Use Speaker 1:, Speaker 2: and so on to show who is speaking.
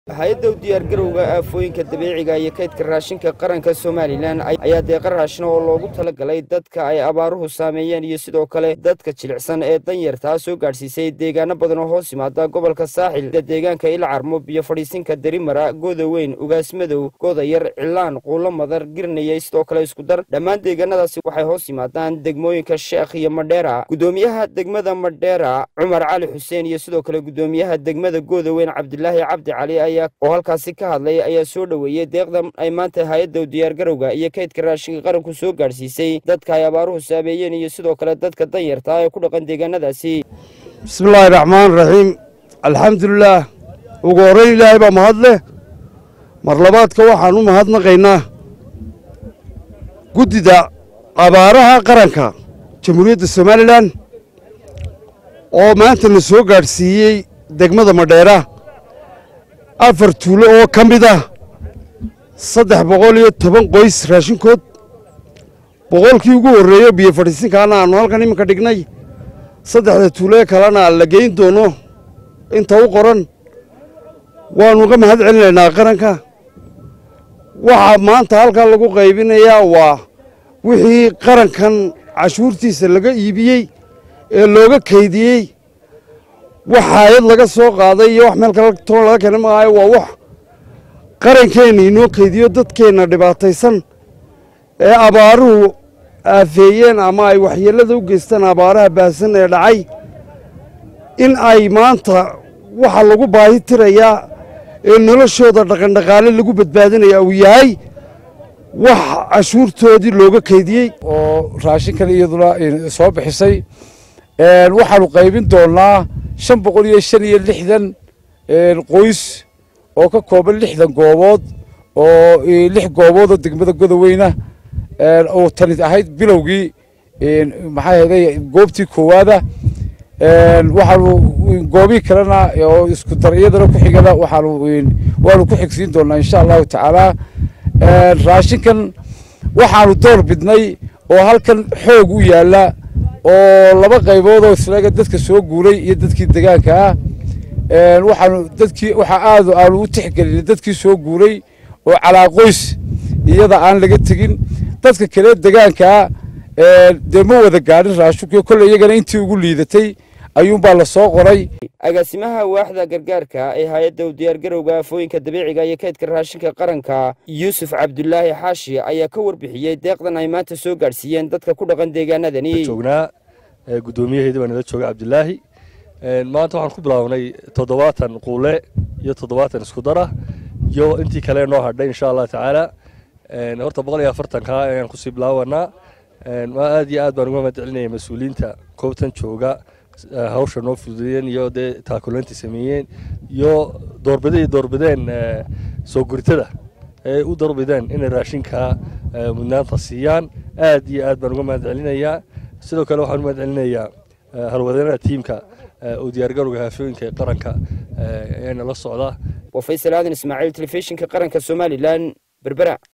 Speaker 1: hay-adda u diyaargarowga aafooyinka dabiiciga iyo kaydka raashinka qaranka somalilan ayaa deeqa raashin oo loogu talagalay dadka ay abaaruhu saameeyeen iyo sidoo kale dadka jilicsan ee danyartaa soo gaadhsiisay deegaano badan oo hoos yimaada gobolka saaxil sida deegaanka ilcarmo biyo fadhiisinka derimara goodaweyn ugaasmadow goodayar cilaan quulo madar girnayey sidoo kale iskudar dhammaan deegaanadaasi waxay hoos yimaadaan degmooyinka sheekh iyo madheera guddoomiyaha degmada madheera cumar cali xuseen iyo sidoo kale guddoomiyaha degmada goodaweyn cabdilaahi cabdi cali ayaa oo halkaasi ka hadlay ayaa soo dhoweeyey deeqdan ay maanta hay-adda diyaargarowga iyo kaydka raashinka qaranku soo gaadhsiisay dadka ay abaaruhu saameeyeen iyo sidoo kale dadka danyarta ee ku dhaqan deegaanadaasi
Speaker 2: bismillaahi raxmaan raxiim alxamdulilaah ugu horrayn ilaahay baa mahad leh mar labaadka waxaan u mahadnaqaynaa guddida abaaraha qaranka jamhuuriyadda somalilan oo maanta na soo gaadhsiiyey degmada madheera afar tuulo oo ka mid ah saddex boqol iyo toban qoys raashinkood boqolkii ugu horreeyo biyo fadhiisinkaana aannu halkan iminka dhignay saddexda tuulo ee kalena la geyn doono inta u qoran waannu uga mahad celinaynaa qaranka waxaa maanta halkan lagu qaybinayaa waa wixii qarankan cashuurtiisa laga iibiyey ee looga kaydiyey wax haayad laga soo qaaday iyo wax meel kale toon laga keena maayo waa wax qarankeenna inoo kaydiyo dadkeenna dhibaataysan ee abaaruhu aafeeyeen ama ay waxyeellada u geystaan abaaraha baahsan ee dhacay in ay maanta waxa lagu baahi tirayaa ee noloshooda dhaqandhaqaale lagu badbaadinaya uu yahay wax cashuurtoodii looga kaydiyey
Speaker 3: oo raashinkan iyaduna soo bixisay waxaanu qaybin doonnaa shan boqol iyo shan iyo lixdan qoys oo ka kooban lixdan goobood oo lix goobood oo degmada godaweyna oo tani ahayd bilowgii maxaa heeday goobtii koowaada waxaanu goobii kalena oo isku dar iyadana ku xigana waxaanu waanu ku xigsiin doonnaa insha allahu tacaala raashinkan waxaanu door bidnay oo halkan xoog u yaalla oo laba qaybood oo islaga dadka soo guuray iyo dadkii degaanka ah waxaanu dadkii waxaa aad aanu u tixgelinay dadkii soo guuray oo calaa qoys iyada aan laga tegin dadka kale degaankaa dee ma wada gaadhin raashinku kolley iyagana intii ugu liidatay ayuunbaa la soo qoray
Speaker 1: agaasimaha waaxda gargaarka ee hay-adda u diyaargarowga aafooyinka dabiiciga iyo kaydka raashinka qaranka yuusuf cabdulaahi xaashi ayaa ka warbixiyey deeqdan ay maanta soo gaadhsiiyeen dadka ku dhaqan deegaanadani
Speaker 4: joognaa guddoomiyaheedii baa nala jooga cabdilaahi maanta waxaan ku bilaabnay toddobaatan quule iyo toddobaatan isku dara iyo intii kale noo hadhay insha allah tacaala horta boqol iyo afartanka ayaan kusii bilaabanaa aad iyo aad baan uga mahad celinaya mas-uuliyiinta koobtan jooga hawsha noo fududeeyeen iyo dee taakulanti sameeyeen iyo doorbiday doorbideen soo guritada ee u doorbideen inay raashinka mudnaanta siiyaan aad iyo aad baan uga mahad celinayaa sidoo kale waxaan u mahad celinayaa halwadeenada tiimka oo diyaargarowga haafooyinka ee qaranka ee nala socda
Speaker 1: waa faysal aadan ismaaciil telefishinka qaranka somalilan berbera